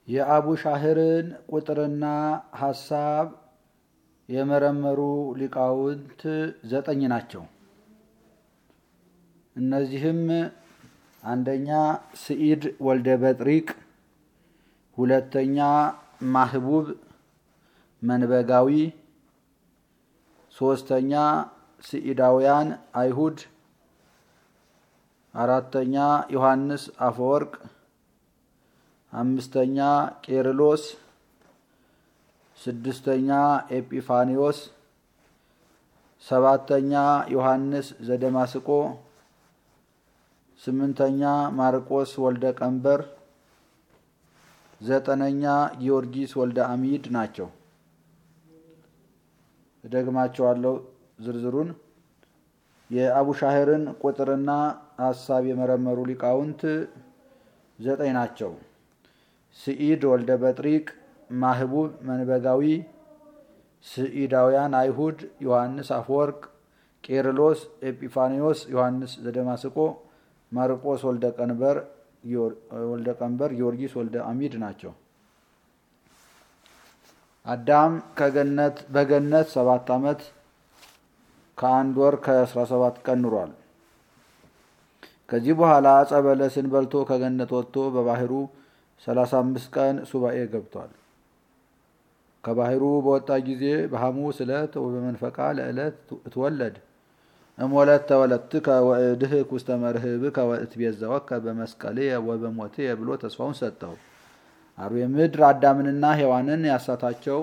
የአቡ ሻህርን ቁጥርና ሀሳብ የመረመሩ ሊቃውንት ዘጠኝ ናቸው። እነዚህም አንደኛ ስኢድ ወልደ በጥሪቅ፣ ሁለተኛ ማህቡብ መንበጋዊ፣ ሶስተኛ ስኢዳውያን አይሁድ፣ አራተኛ ዮሐንስ አፈወርቅ፣ አምስተኛ ቄርሎስ፣ ስድስተኛ ኤጲፋኒዎስ፣ ሰባተኛ ዮሐንስ ዘደማስቆ፣ ስምንተኛ ማርቆስ ወልደ ቀንበር፣ ዘጠነኛ ጊዮርጊስ ወልደ አሚድ ናቸው። እደግማቸዋለሁ ዝርዝሩን። የአቡሻህርን ቁጥርና ሀሳብ የመረመሩ ሊቃውንት ዘጠኝ ናቸው። ስኢድ ወልደ በጥሪቅ፣ ማህቡብ መንበጋዊ፣ ስኢዳውያን አይሁድ፣ ዮሐንስ አፈወርቅ፣ ቄርሎስ፣ ኤጲፋኒዎስ፣ ዮሐንስ ዘደማስቆ፣ ማርቆስ ወልደ ቀንበር፣ ጊዮርጊስ ወልደ አሚድ ናቸው። አዳም ከገነት በገነት ሰባት ዓመት ከአንድ ወር ከአስራ ሰባት ቀን ኑሯል። ከዚህ በኋላ ዕፀ በለስን በልቶ ከገነት ወጥቶ በባህሩ ሰላሳ አምስት ቀን ሱባኤ ገብቷል። ከባህሩ በወጣ ጊዜ በሐሙስ ዕለት ወበመንፈቃ ለዕለት እትወለድ እሞለት ተወለድትከ ወእድህክ ውስተ መርህብከ ወእትቤዘወከ በመስቀልየ ወበሞትየ ብሎ ተስፋውን ሰጠው። አርዌ ምድር አዳምንና ሔዋንን ያሳታቸው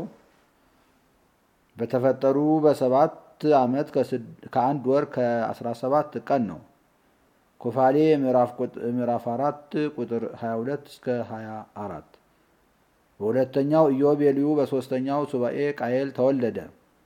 በተፈጠሩ በሰባት ዓመት ከአንድ ወር ከአስራ ሰባት ቀን ነው። ኩፋሌ ምዕራፍ አራት ቁጥር 22 እስከ 24። በሁለተኛው ኢዮቤልዩ በሶስተኛው ሱባኤ ቃየል ተወለደ።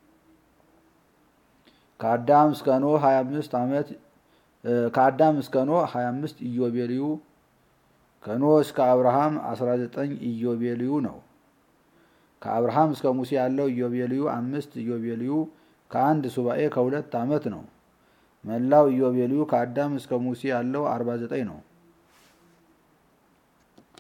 ከአዳም እስከ ኖህ 25 ዓመት ከአዳም እስከ ኖህ 25 ኢዮቤልዩ ከኖህ እስከ አብርሃም 19 ኢዮቤልዩ ነው። ከአብርሃም እስከ ሙሴ ያለው ኢዮቤልዩ አምስት ኢዮቤልዩ ከአንድ ሱባኤ ከሁለት ዓመት ነው። መላው ኢዮቤልዩ ከአዳም እስከ ሙሴ ያለው 49 ነው።